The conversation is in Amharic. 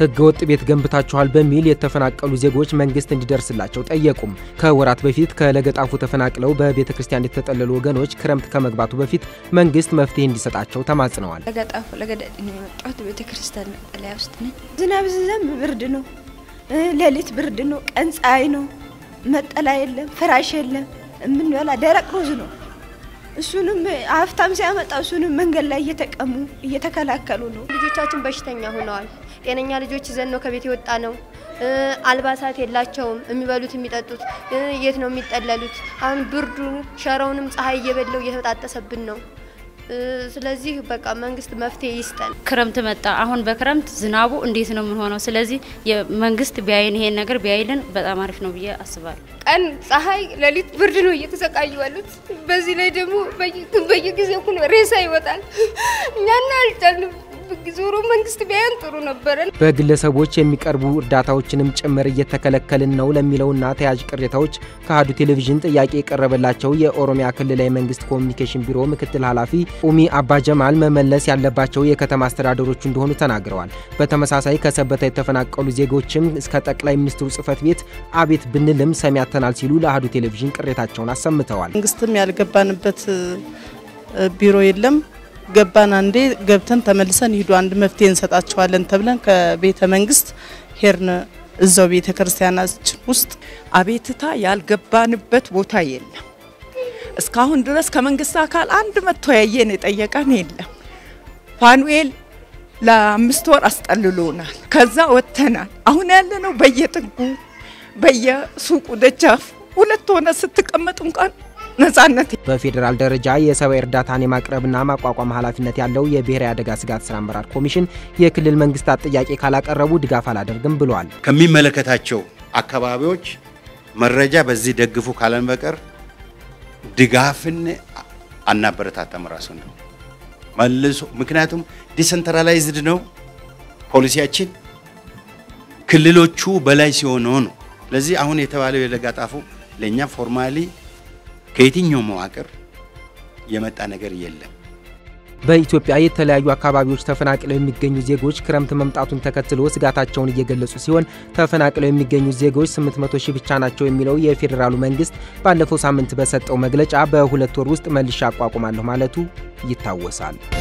ህገወጥ ቤት ገንብታችኋል በሚል የተፈናቀሉ ዜጎች መንግስት እንዲደርስላቸው ጠየቁም። ከወራት በፊት ከለገጣፉ ተፈናቅለው በቤተ ክርስቲያን የተጠለሉ ወገኖች ክረምት ከመግባቱ በፊት መንግስት መፍትሄ እንዲሰጣቸው ተማጽነዋል። ለገጣፉ ለገዳዲ ነው የመጣሁት። ቤተ ክርስቲያን መጠለያ ውስጥ ነኝ። ዝናብ ሲዘንብ ብርድ ነው፣ ሌሊት ብርድ ነው፣ ቀን ፀሐይ ነው። መጠለያ የለም፣ ፍራሽ የለም፣ የምንበላ ደረቅ ሩዝ ነው። እሱንም ሀብታም ሲያመጣ እሱንም መንገድ ላይ እየተቀሙ እየተከላከሉ ነው። ልጆቻችን በሽተኛ ሆነዋል። ጤነኛ ልጆች ይዘን ነው ከቤት የወጣ ነው። አልባሳት የላቸውም። የሚበሉት የሚጠጡት የት ነው የሚጠለሉት? አሁን ብርዱ ሸረውንም ፀሐይ እየበለው እየተጣጠሰብን ነው። ስለዚህ በቃ መንግስት መፍትሄ ይስጠን። ክረምት መጣ። አሁን በክረምት ዝናቡ እንዴት ነው የምንሆነው? ስለዚህ መንግስት ቢያይን ይሄን ነገር ቢያይልን በጣም አሪፍ ነው ብዬ አስባለሁ። ቀን ፀሐይ፣ ሌሊት ብርድ ነው እየተሰቃዩ ያሉት። በዚህ ላይ ደግሞ በየጊዜው ሬሳ ይወጣል። እኛና አልቻልንም። ዞሮ መንግስት ቢያየን ጥሩ ነበረ። በግለሰቦች የሚቀርቡ እርዳታዎችንም ጭምር እየተከለከልን ነው ለሚለውና ተያያዥ ቅሬታዎች ከአሀዱ ቴሌቪዥን ጥያቄ የቀረበላቸው የኦሮሚያ ክልላዊ መንግስት ኮሚኒኬሽን ቢሮ ምክትል ኃላፊ ኡሚ አባጀማል መመለስ ያለባቸው የከተማ አስተዳደሮቹ እንደሆኑ ተናግረዋል። በተመሳሳይ ከሰበታ የተፈናቀሉ ዜጎችም እስከ ጠቅላይ ሚኒስትሩ ጽህፈት ቤት አቤት ብንልም ሰሚ ያተናል ሲሉ ለአሀዱ ቴሌቪዥን ቅሬታቸውን አሰምተዋል። መንግስትም ያልገባንበት ቢሮ የለም ገባን አንዴ ገብተን ተመልሰን ሂዱ አንድ መፍትሄ እንሰጣቸዋለን ተብለን ከቤተ መንግስት ሄርን። እዛው ቤተ ክርስቲያናችን ውስጥ አቤትታ ያልገባንበት ቦታ የለም። እስካሁን ድረስ ከመንግስት አካል አንድ መጥቶ ያየን የጠየቀን የለም። ፋኑኤል ለአምስት ወር አስጠልሎናል። ከዛ ወጥተናል። አሁን ያለነው በየጥጉ በየሱቁ ደጃፍ ሁለት ሆነ ስትቀመጡ እንኳን ነጻነት በፌዴራል ደረጃ የሰብአዊ እርዳታን የማቅረብና ማቋቋም ኃላፊነት ያለው የብሔራዊ አደጋ ስጋት ስራ አመራር ኮሚሽን የክልል መንግስታት ጥያቄ ካላቀረቡ ድጋፍ አላደርግም ብሏል። ከሚመለከታቸው አካባቢዎች መረጃ በዚህ ደግፉ ካለን በቀር ድጋፍን አናበረታታም። ራሱ ነው መልሶ ምክንያቱም ዲሰንትራላይዝድ ነው ፖሊሲያችን ክልሎቹ በላይ ሲሆኑ ነው። ስለዚህ አሁን የተባለው የለጋጣፉ ለእኛ ፎርማሊ ከየትኛው መዋቅር የመጣ ነገር የለም። በኢትዮጵያ የተለያዩ አካባቢዎች ተፈናቅለው የሚገኙ ዜጎች ክረምት መምጣቱን ተከትሎ ስጋታቸውን እየገለጹ ሲሆን ተፈናቅለው የሚገኙ ዜጎች 800 ሺህ ብቻ ናቸው የሚለው የፌዴራሉ መንግስት ባለፈው ሳምንት በሰጠው መግለጫ በሁለት ወር ውስጥ መልሼ አቋቁማለሁ ማለቱ ይታወሳል።